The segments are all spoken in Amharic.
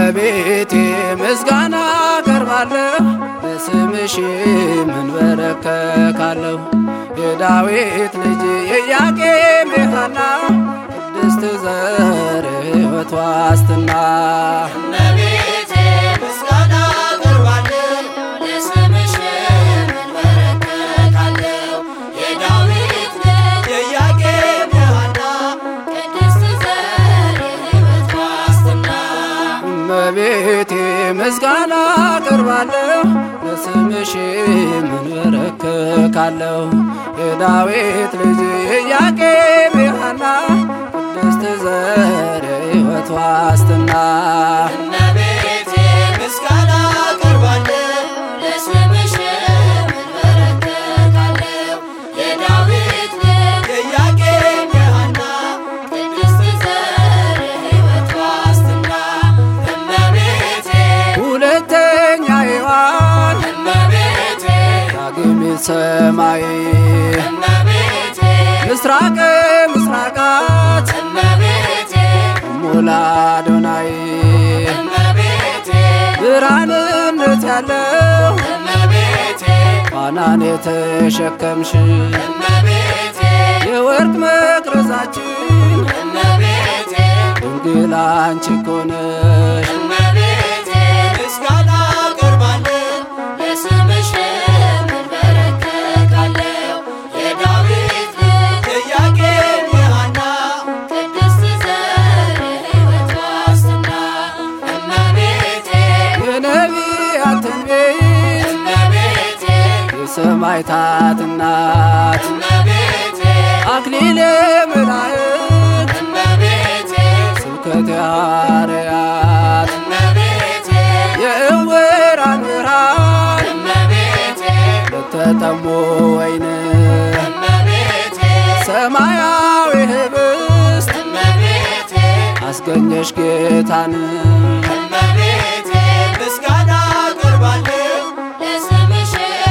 እመቤቴ ምስጋና ቀርባለሁ ለስምሽ መንበረከካለሁ የዳዊት ልጅ የኢያቄም የሐና ቅድስት ዘር ሕይወት ዋስትና እመቤቴ ምስጋና አቀርባለሁ ለስምሽ መንበረከካለሁ የዳዊት ልጅ የኢያቄም የሐና ቅድስት ዘር የሕይወት ዋስትና እመቤቴ ምስጋና ቀርባለሁ ለስምሽ መንበረከካለሁ የዳዊት ልጅ የኢያቄም የሐና ቅድስት ዘር ሕይወት ዋስትና እመቤቴ ምስጋና አቀርባለሁ ለስምሽ መንበረከካለሁ የዳዊት ልጅ የኢያቄም የሐና ቅድስት ዘር የሕይወት ዋስትና እመቤቴ ሁለተኛ ሔዋን እመቤቴ ዳግሚት ሰማይ እመቤቴ ምስራቅ ምስራቃት እመቤቴ ሙላ አዶናይ እመቤቴ ብርሃንነት ያለው እመቤቴ ፋናን የተሸከምሽ እመቤቴ የወርቅ መቅረዛችን እመቤቴ ድንግል አንቺ እኮ ነሽ። እመቤቴ ምስጋና አቀርባለሁ ለስምሽ መንበረከካለሁ የዳዊት ልጅ የኢያቄም የሐና ቅድስት ዘር የሕይወት ዋስትና እመቤቴ የነቢያት ትንቢት እመቤቴ የሰማዕታት እናት እመቤቴ አክሊለ መላእክት እመቤቴ ስብከተ ሐዋርያት እመቤቴ የእውራን ብርሃን እመቤቴ ለተጠሙ ወይን እመቤቴ ሰማያዊ ህብስት እመቤቴ አስገኘሽ ጌታን እመቤቴ ምስጋና አቀርባለሁ ለስምሽ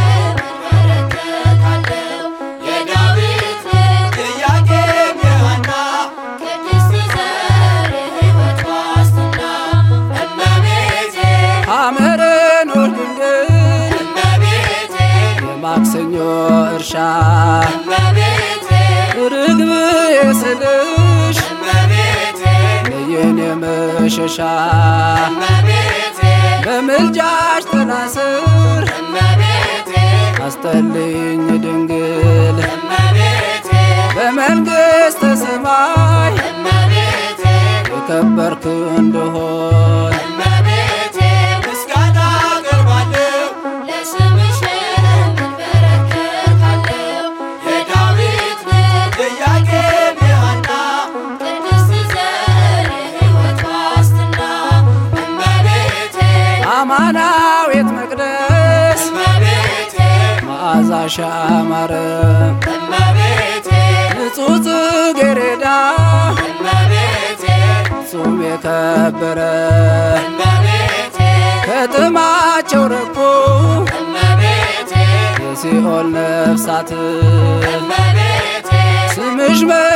መንበረከካለሁ የዳዊት ልጅ የኢያቄም የሐና ቅድስት ዘር የሕይወት ዋስትና እመቤቴ ሐመረ ኖር ድንግል እመቤቴ የማክሰኞ እርሻ እመቤቴ ርግብ የስልሽ እመቤቴ ለየኔ መሸሻ እመቤቴ በምልጃሽ ጥላ ስር እመቤቴ አስጠልኝ ድንግል እመቤቴ በመንግሥተ ሰማይ እመቤቴ የከበርክ እንደሆን እመቤቴ ምስጋና አቀርባለሁ ለስምሽ መንበረከካለሁ የዳዊት ልጅ የኢያቄም የሐና ቅድስት ዘር የሕይወት ዋስትና እመቤቴ አማናዊት መቅደስ እመቤቴ መዓዛሽ አማረ እመቤቴ ንጹሕ ጽጌረዳ እመቤቴ ጹም የከበረ እመቤቴ ከጥማቸው ረኩ እመቤቴ የሲኦል ነፍሳት እመቤቴ ስምሽ